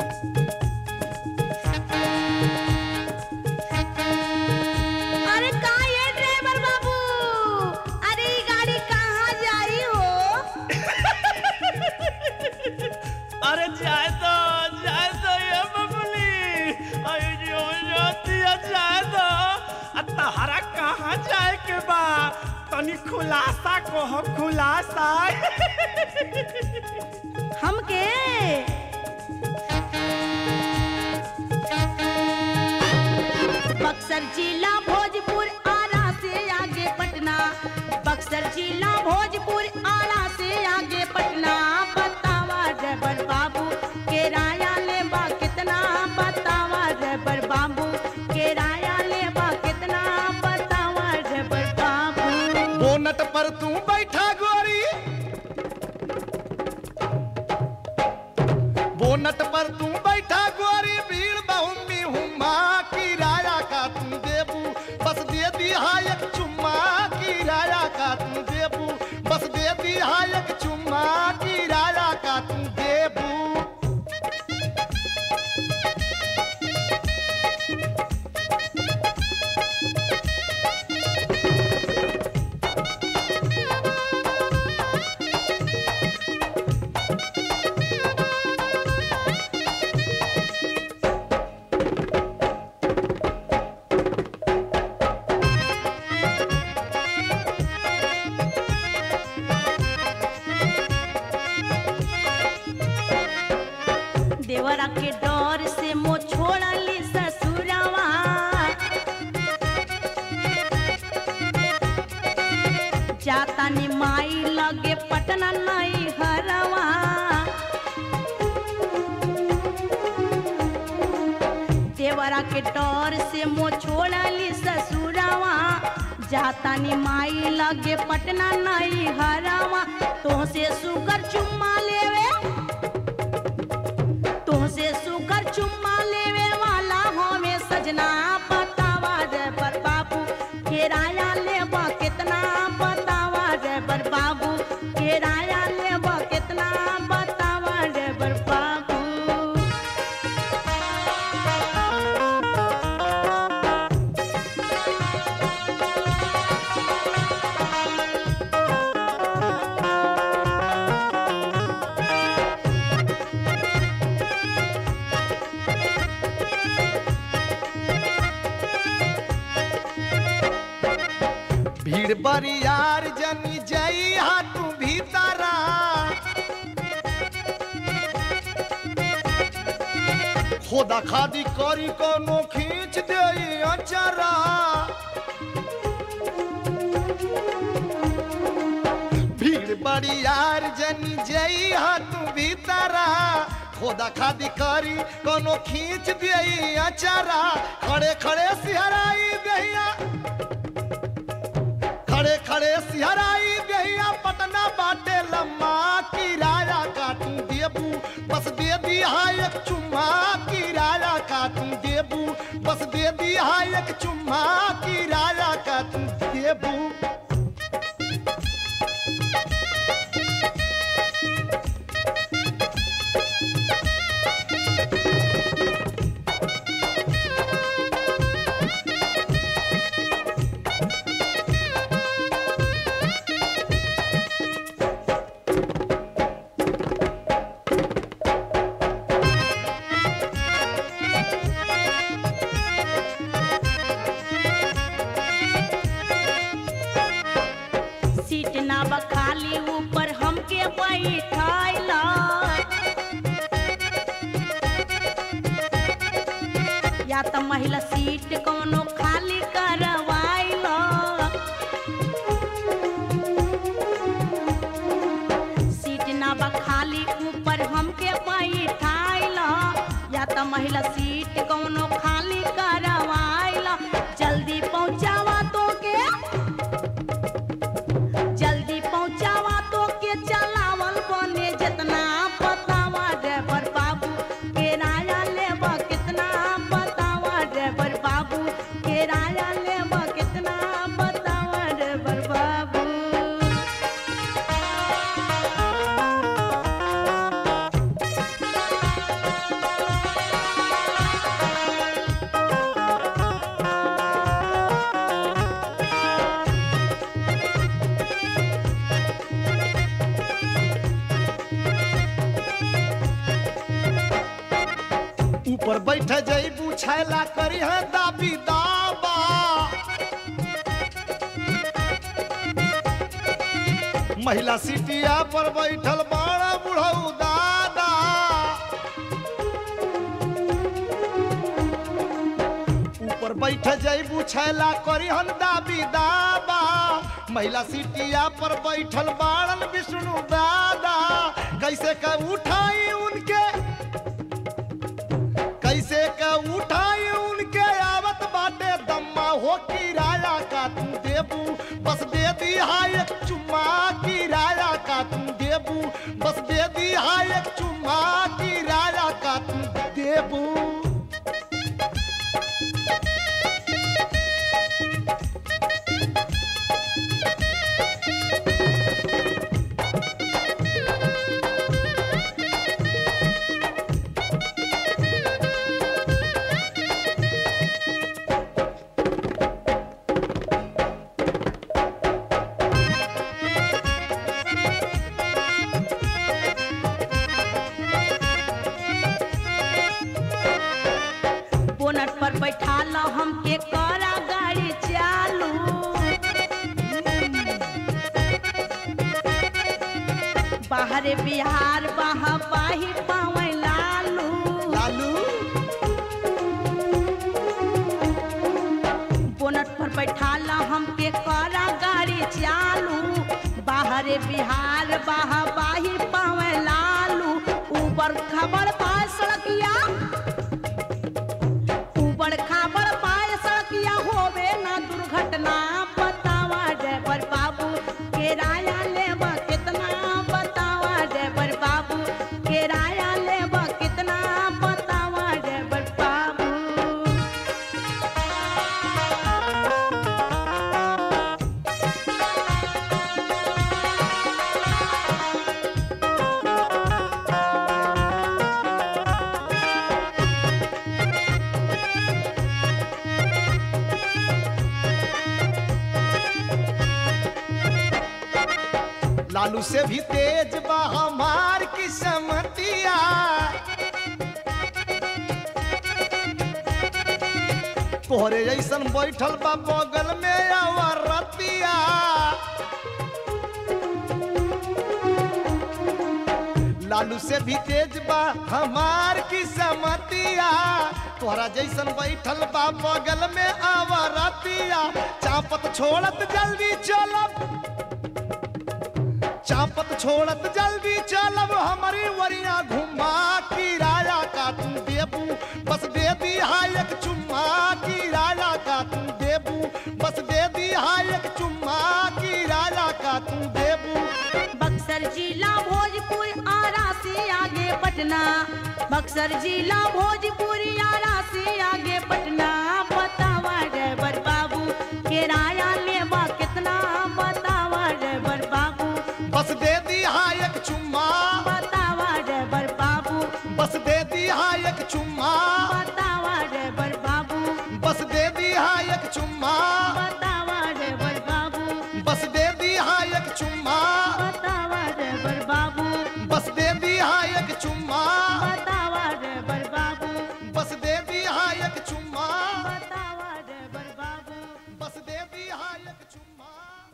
अरे का ये ड्राइवर बाबू अरे ये गाड़ी कहाँ जाई हो अरे जाए तो जाए तो ये बबली अरे जो जाती है जाए तो आ तहरा कहाँ जाए के बा तनी खुलासा कहो खुलासा हमके बक्सर जिला भोजपुर आरा से आगे पटना बक्सर जिला भोजपुर आरा से आगे पटना बतावा ड्राइवर बाबू किराया लेबा कितना बतावा ड्राइवर बाबू किराया लेबा कितना बतावा ड्राइवर बाबू बोनट पर तू बैठा गोरी बोनट पर तू बैठा गोरी भीड़ बहुमी हुमा किराया का तू देबू बस दे दिया एक चुम्मा किराया का तू देबू बस दे दिया एक चुम्मा किराया का तू देबू देवरा के डर से मो छोड़ली ससुरवा जाता ने माई लगे पटना नहीं हरवा देवरा के डर से मो छोड़ली ससुरवा जाता ने माई लगे पटना नहीं हरवा तो से सुकर चुम्मा लेवे तुमसे सुकर चुम्मा लेवे वाला हमें सजना बतावा ड्राइवर बाबू किराया लेबा कितना बतावा ड्राइवर बाबू किराया लेबा कितना बतावा ड्राइवर बाबू भीड़ बरियार जनी जई हा तू भीतरा खोदा खादी करी कोनो खींच दे अचरा भीड़ बरियार जनी जई हा तू भीतरा खोदा खादी करी कोनो खींच दे अचरा खड़े खड़े सिहराई दहिया खड़े खड़े सिहराई देहिया पटना बाटे लम्मा किराया काटू देबू बस दे दिया एक चुम्मा किराया काटू देबू बस दे दिया एक चुम्मा किराया काटू देबू सीट ना बखाली ऊपर हमके बैठाइला या त महिला सीट कोनो खाली करवाइला सीट ना बखाली ऊपर हमके बैठाइला या त महिला सीट कोनो खाली करवाइला जल्दी पहुंचावा तो के जल्दी पहुंचावा तो के चलावल बने जितना बतावा ड्राइवर बाबू किराया लेबा कितना बतावा ड्राइवर बाबू किराया लेबा कितना बतावा ड्राइवर बाबू ऊपर बैठ जईबू छैला करी है दाबी दाबा महिला सीटिया पर बैठल बड़ा बुढ़ऊ दादा ऊपर बैठ जईबू छैला करी हन दाबी दाबा महिला सीटिया पर बैठल बाड़न विष्णु दादा कैसे का उठाई उनके कैसे का उठाई उनके आवत बाटे दम्मा हो किराया का तू देबू बस दे दी हाय एक चुम्मा किराया का तू देबू बस दे दी हाय एक चुम्मा किराया का तू देबू बोनट पर बैठा लो हमके करा गाड़ी चालू बाहरे बिहार बहा बाही पावे लालू लालू बोनट पर बैठा लो हमके करा गाड़ी चालू बाहरे बिहार बहा बाही पावे लालू ऊपर खबर पाए सड़किया ऊबड़ खाबड़ पाए सड़किया होवे ना दुर्घटना बतावा ड्राइवर बाबू किराया लेबा कितना बतावा ड्राइवर बाबू किराया लेबा कितना बतावा ड्राइवर बाबू लालू से भी तेज बा हमार किस्मतिया तोहरे ऐसन बैठल बा बगल में अवरतिया लालू से भी तेज बा हमार किस्मतिया तोहरा जैसन बैठल बा बगल में अवरतिया चापत छोड़त जल्दी चलब चापत छोड़त जल्दी चलब हमारी वरिया घुमा किराया का तू देबू बस दे दी हाय एक चुम्मा किराया का तू देबू बस दे दी हाय एक चुम्मा किराया का तू देबू बक्सर जिला भोजपुर आरा से आगे पटना बक्सर जिला भोजपुर आरा से आगे पटना बतावा ड्राइवर बाबू किराया लेबा कितना बतावा ड्राइवर बाबू बस दे दी हाय एक चुम्मा बतावा ड्राइवर बाबू बस दे दी हाय एक चुम्मा बतावा ड्राइवर बाबू बस दे दी हाय एक चुम्मा बता